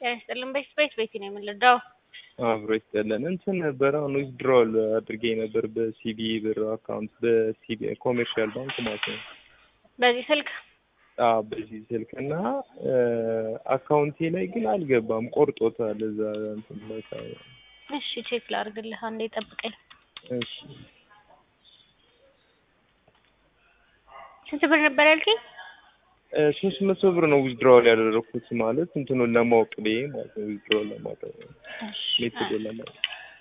ጤና ይስጥልን። በፊት በፊት ቤት ነው የምንረዳው። አብሮ ይስጠለን። እንትን ነበር አሁን ዊዝድሮል አድርጌ ነበር በሲቢ ብር አካውንት በሲቢ ኮሜርሻል ባንክ ማለት ነው። በዚህ ስልክ አዎ በዚህ ስልክ እና አካውንቴ ላይ ግን አልገባም፣ ቆርጦታል። እዛ እንትን ላይ ሳይ- እሺ ቼክ ላድርግልህ። አንዴ ጠብቀኝ። እሺ ስንት ብር ነበር ያልከኝ? ሶስት መቶ ብር ነው ዊዝድሮል ያደረኩት ማለት እንትኑን ለማወቅ ብዬ ማለት ነው። ዊዝድሮል ለማድረግ እሺ ሜቶድ ለማወቅ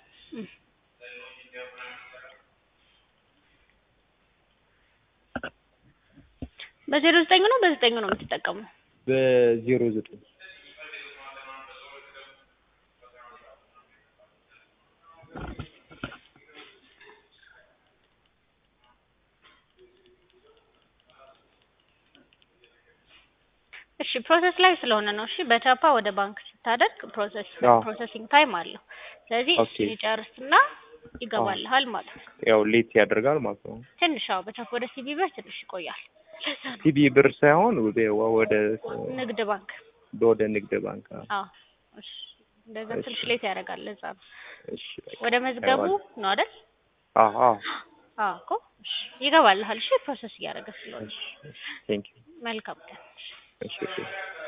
በዜሮ ዘጠኝ ነው በዘጠኝ ነው የምትጠቀመው? በዜሮ ዘጠኝ እሺ ፕሮሰስ ላይ ስለሆነ ነው። እሺ በቻፓ ወደ ባንክ ስታደርግ ፕሮሰስ አዎ። ፕሮሰሲንግ ታይም አለው። ስለዚህ ኦኬ። እሱን ይጨርስና ይገባልሃል ማለት ነው። ያው ሌት ያደርጋል ማለት ነው። ትንሽ አዎ፣ በቻፓ ወደ ሲቢ ብር ትንሽ ይቆያል። ለዛ ነው ሲቢ ብር ሳይሆን ወደ ወደ ንግድ ባንክ ወደ ንግድ ባንክ አዎ። አዎ። እሺ እንደዛ እሺ። ትንሽ ሌት ያደርጋል። ለዛ ነው እሺ በቃ ወደ መዝገቡ ነው አይደል? አዎ አዎ። አዎ እኮ እሺ፣ ይገባልሃል። እሺ ፕሮሰስ እያደረገ ስለሆነ እሺ ቴንክ ዩ መልካም ቀን። እሺ እሺ